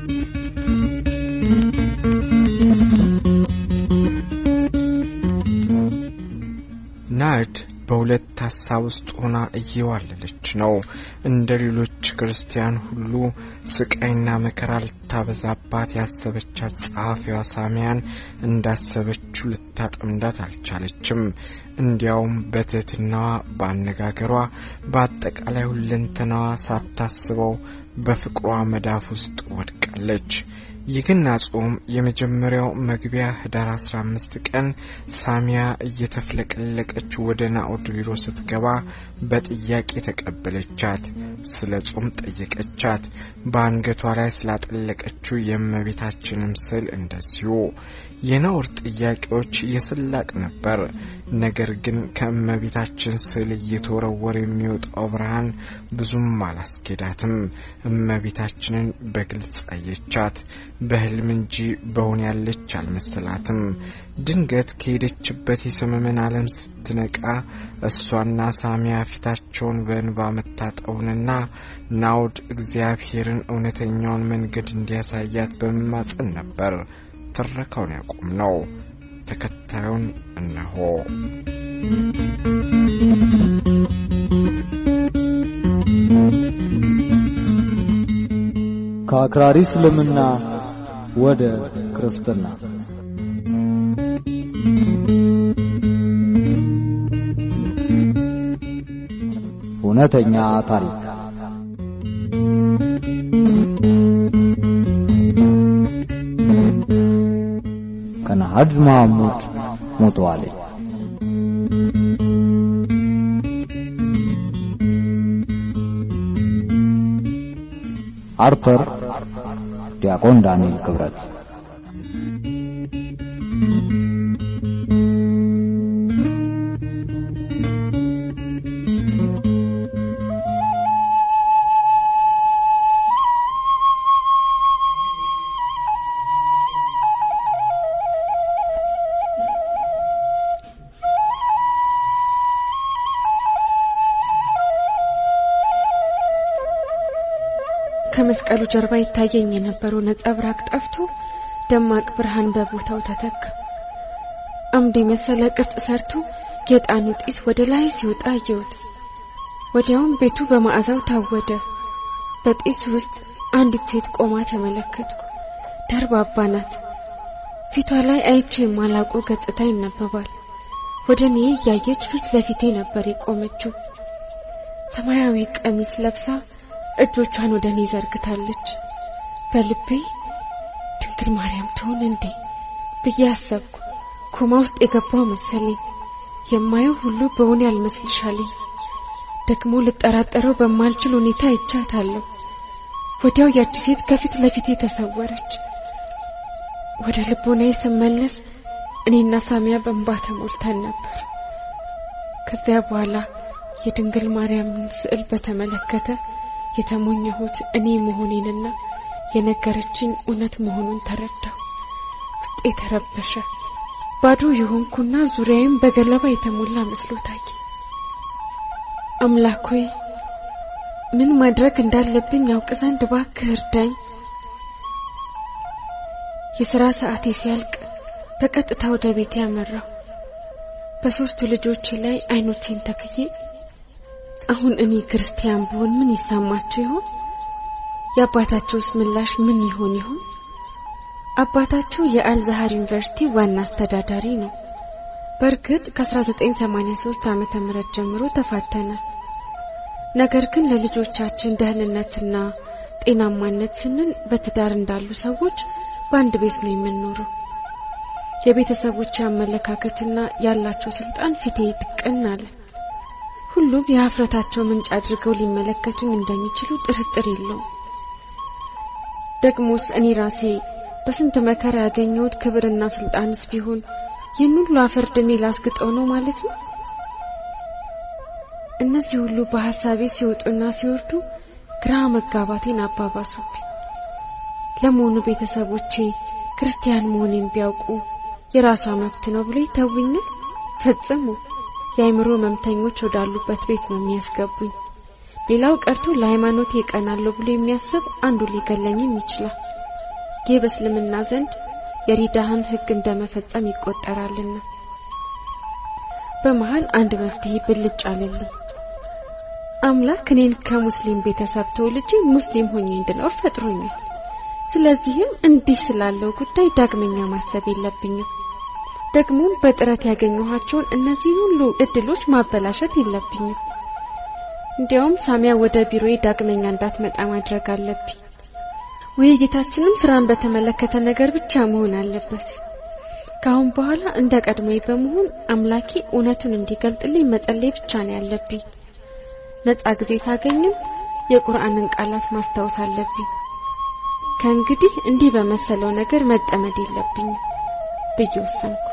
ናርድ በሁለት ሀሳብ ውስጥ ሆና እየዋለለች ነው። እንደ ሌሎች ክርስቲያን ሁሉ ስቃይና መከራ ልታበዛባት ያሰበቻት ጸሐፊዋ ሳሚያን እንዳሰበችው ልታጠምዳት አልቻለችም። እንዲያውም በትህትናዋ፣ በአነጋገሯ፣ በአጠቃላይ ሁለንተናዋ ሳታስበው በፍቅሯ መዳፍ ውስጥ ወድቃለች። የገና ጾም የመጀመሪያው መግቢያ ህዳር 15 ቀን ሳሚያ እየተፍለቀለቀች ወደ ናኦድ ቢሮ ስትገባ በጥያቄ ተቀበለቻት። ስለ ጾም ጠየቀቻት። በአንገቷ ላይ ስላጠለቀችው የእመቤታችንም ስዕል እንደዚሁ። የናኦድ ጥያቄዎች የስላቅ ነበር። ነገር ግን ከእመቤታችን ስዕል እየተወረወረ የሚወጣው ብርሃን ብዙም አላስኬዳትም። እመቤታችንን በግልጽ አየቻት። በህልም እንጂ በውን ያለች አልመሰላትም። ድንገት ከሄደችበት የሰመመን ዓለም ስትነቃ እሷና ሳሚያ ፊታቸውን በእንባ መታጠቡንና ናኦድ እግዚአብሔርን እውነተኛውን መንገድ እንዲያሳያት በመማጸን ነበር ትረካውን ያቆም ነው። ተከታዩን እነሆ። ከአክራሪ እስልምና ወደ ክርስትና እውነተኛ ታሪክ ከነሃድ መሐሙድ ሞተዋል። አርተር ዲያቆን ዳንኤል ክብረት ከመስቀሉ ጀርባ ይታየኝ የነበረው ነጸብራቅ ጠፍቶ ደማቅ ብርሃን በቦታው ተተካ። አምድ የመሰለ ቅርጽ ሰርቶ የዕጣኑ ጢስ ወደ ላይ ሲወጣ አየሁት። ወዲያውም ቤቱ በመዓዛው ታወደ። በጢሱ ውስጥ አንዲት ሴት ቆማ ተመለከትኩ። ደርባባ ናት። ፊቷ ላይ አይቼው የማላውቀው ገጽታ ይነበባል። ወደ እኔ እያየች ፊት ለፊቴ ነበር የቆመችው። ሰማያዊ ቀሚስ ለብሳ እጆቿን ወደ እኔ ዘርግታለች። በልቤ ድንግል ማርያም ትሆን እንዴ ብዬ አሰብኩ። ኮማ ውስጥ የገባው መሰለኝ። የማየው ሁሉ በእውኔ ያልመስልሻለኝ። ደግሞ ልጠራጠረው በማልችል ሁኔታ ይቻታለሁ። ወዲያው ያቺ ሴት ከፊት ለፊቴ ተሰወረች። ወደ ልቦናዬ ስመለስ እኔና ሳሚያ በእንባ ተሞልተን ነበር። ከዚያ በኋላ የድንግል ማርያምን ስዕል በተመለከተ የተሞኘሁት እኔ መሆኔንና የነገረችኝ እውነት መሆኑን ተረዳሁ። ውስጤ ተረበሸ። ባዶ የሆንኩና ዙሪያዬም በገለባ የተሞላ መስሎ ታየ። አምላክ ሆይ ምን ማድረግ እንዳለብኝ ያውቅ ዘንድ እባክህ እርዳኝ። የሥራ ሰዓቴ ሲያልቅ በቀጥታ ወደ ቤት ያመራሁ። በሦስቱ ልጆቼ ላይ አይኖቼን ተክዬ አሁን እኔ ክርስቲያን ብሆን ምን ይሰማቸው ይሆን? የአባታቸውስ ምላሽ ምን ይሆን ይሆን? አባታቸው የአልዛሃር ዩኒቨርሲቲ ዋና አስተዳዳሪ ነው። በእርግጥ ከ1983 ዓመተ ምህረት ጀምሮ ተፋተናል። ነገር ግን ለልጆቻችን ደህንነትና ጤናማነት ስንል በትዳር እንዳሉ ሰዎች በአንድ ቤት ነው የምንኖረው። የቤተሰቦች አመለካከትና ያላቸው ስልጣን ፊቴ ድቅን አለ። ሁሉም የሀፍረታቸው ምንጭ አድርገው ሊመለከቱኝ እንደሚችሉ ጥርጥር የለውም። ደግሞስ እኔ ራሴ በስንት መከራ ያገኘሁት ክብርና ስልጣንስ ቢሆን ይህን ሁሉ አፈር ድሜ ላስግጠው ነው ማለት ነው? እነዚህ ሁሉ በሐሳቤ ሲወጡና ሲወርዱ ግራ መጋባቴን አባባሱብኝ። ለመሆኑ ቤተሰቦቼ ክርስቲያን መሆኔን ቢያውቁ የራሷ መብት ነው ብሎ ይተውኛል? ፈጽሞ የአእምሮ መምተኞች ወዳሉበት ቤት ነው የሚያስገቡኝ። ሌላው ቀርቶ ለሃይማኖት ይቀናለሁ ብሎ የሚያስብ አንዱ ሊገለኝም ይችላል። ይህ በእስልምና ዘንድ የሪዳህን ሕግ እንደመፈጸም ይቆጠራልና። በመሃል አንድ መፍትሄ ብልጭ አለልኝ። አምላክ እኔን ከሙስሊም ቤተሰብ ተወልጄ ሙስሊም ሆኜ እንድኖር ፈጥሮኛል። ስለዚህም እንዲህ ስላለው ጉዳይ ዳግመኛ ማሰብ የለብኝም። ደግሞም በጥረት ያገኘኋቸውን እነዚህ ሁሉ እድሎች ማበላሸት የለብኝም። እንዲያውም ሳሚያ ወደ ቢሮዬ ዳግመኛ እንዳትመጣ ማድረግ አለብኝ። ውይይታችንም ስራን በተመለከተ ነገር ብቻ መሆን አለበት። ከአሁን በኋላ እንደ ቀድሞዬ በመሆን አምላኬ እውነቱን እንዲገልጥልኝ መጸለይ ብቻ ነው ያለብኝ። ነጻ ጊዜ ሳገኝም የቁርአንን ቃላት ማስታወስ አለብኝ። ከእንግዲህ እንዲህ በመሰለው ነገር መጠመድ የለብኝም ብዬ ወሰንኩ።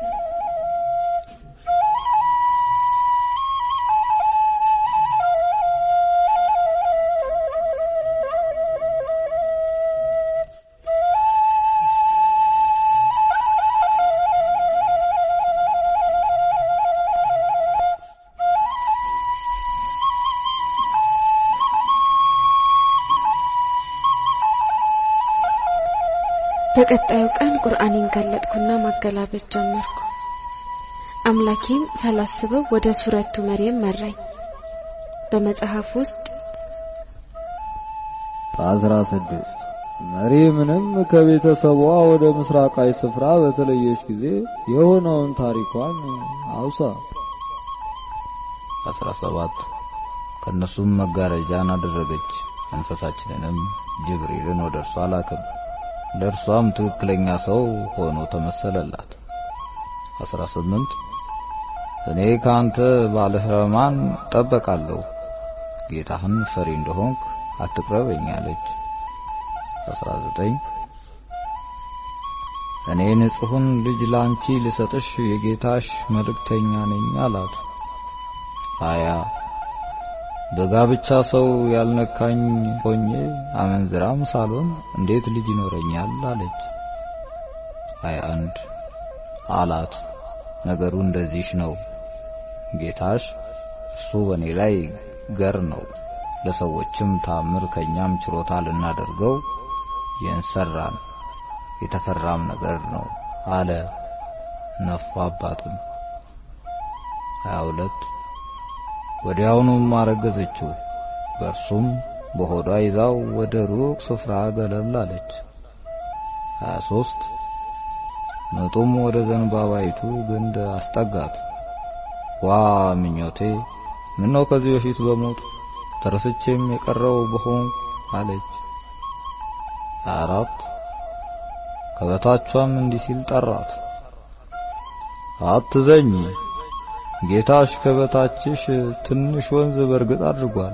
በቀጣዩ ቀን ቁርአኔን ገለጥኩና ማገላበጥ ጀመርኩ። አምላኬም ሳላስበው ወደ ሱረቱ መርየም መራኝ። በመጽሐፍ ውስጥ አስራ ስድስት መርየምንም ከቤተሰቧ ወደ ምስራቃዊ ስፍራ በተለየች ጊዜ የሆነውን ታሪኳን አውሳ። አስራ ሰባት ከእነሱም መጋረጃን አደረገች፣ መንፈሳችንንም ጅብሪልን ወደ እርሷ ላክም ለእርሷም ትክክለኛ ሰው ሆኖ ተመሰለላት። አስራ ስምንት እኔ ከአንተ ባለ ሕርማን ጠበቃለሁ፣ ጌታህን ፈሪ እንደሆንክ አትቅረበኝ አለች። አስራ ዘጠኝ እኔ ንጹሑን ልጅ ላንቺ ልሰጥሽ የጌታሽ መልእክተኛ ነኝ አላት። ሀያ በጋብቻ ሰው ያልነካኝ ሆኜ አመንዝራም ሳልሆን እንዴት ልጅ ይኖረኛል አለች። ሀያ አንድ አላት ነገሩ እንደዚህ ነው። ጌታሽ እርሱ በእኔ ላይ ገር ነው፣ ለሰዎችም ታምር ከኛም ችሮታ ልናደርገው የንሰራን የተፈራም ነገር ነው አለ። ነፋባትም። ሀያ ሁለት ወዲያውኑም አረገዘችው። በእርሱም በሆዷ ይዛው ወደ ሩቅ ስፍራ ገለል አለች። 23 ምጡም ወደ ዘንባባይቱ ግንድ አስጠጋት። ዋ ምኞቴ ምነው ከዚህ በፊት በሞት ተረስቼም የቀረው በሆንኩ አለች። 24 ከበታቿም እንዲህ ሲል ጠራት፣ አትዘኝ ጌታሽ ከበታችሽ ትንሽ ወንዝ በርግጥ አድርጓል።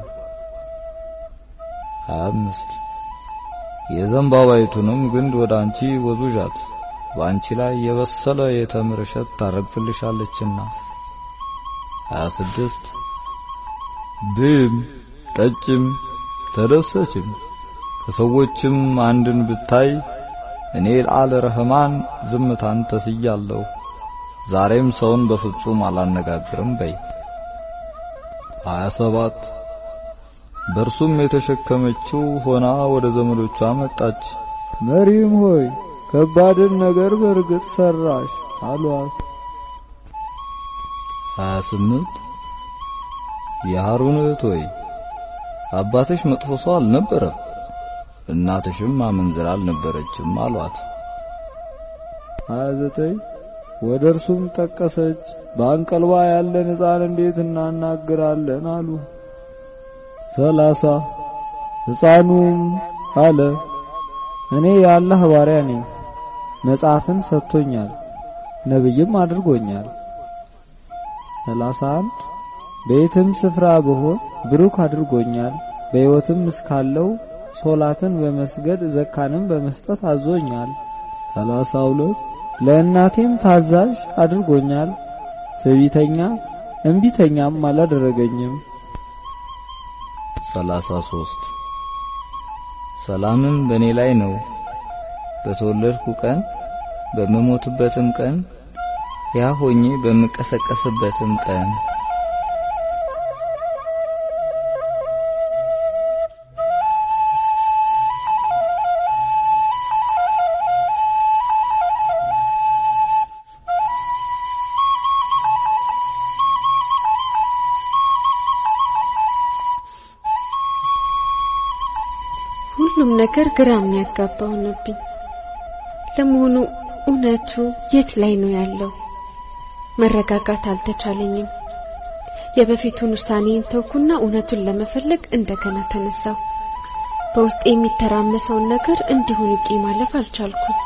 አምስት የዘንባባይቱንም ግንድ ወደ አንቺ ወዙዣት በአንቺ ላይ የበሰለ የተምር እሸት ታረግፍልሻለችና። ሀያ ስድስት ብም ጠጭም ተደሰችም ከሰዎችም አንድን ብታይ እኔ ለአለ ረህማን ዝምታን ተስያለሁ። ዛሬም ሰውን በፍጹም አላነጋግርም በይ። 27 በእርሱም የተሸከመችው ሆና ወደ ዘመዶቿ መጣች። መሪም ሆይ ከባድን ነገር በእርግጥ ሰራሽ አሏት። 28 የሃሩን እህት ሆይ አባትሽ መጥፎ ሰው አልነበረም፣ እናትሽም አመንዝራ አልነበረችም አሏት። 29 ወደ እርሱም ጠቀሰች። በአንቀልባ ያለን ሕፃን እንዴት እናናግራለን አሉ። ሰላሳ ሕፃኑም አለ እኔ የአላህ ባሪያ ነኝ፣ መጽሐፍን ሰጥቶኛል፣ ነብይም አድርጎኛል። ሰላሳ አንድ በየትም ስፍራ ብሆን ብሩክ አድርጎኛል፣ በሕይወትም እስካለው ሶላትን በመስገድ ዘካንም በመስጠት አዞኛል። ሰላሳ ሁለት ለእናቴም ታዛዥ አድርጎኛል፣ ትዕቢተኛ እምቢተኛም አላደረገኝም። ሰላሳ ሦስት ሰላምም በእኔ ላይ ነው በተወለድኩ ቀን በምሞትበትም ቀን ያ ሆኜ በምቀሰቀስበትም ቀን ሁሉም ነገር ግራ የሚያጋባ ሆነብኝ። ለመሆኑ እውነቱ የት ላይ ነው ያለው? መረጋጋት አልተቻለኝም። የበፊቱን ውሳኔን ተውኩና እውነቱን ለመፈለግ እንደገና ተነሳው። በውስጥ የሚተራመሰውን ነገር እንዲሁ ንቄ ማለፍ አልቻልኩም።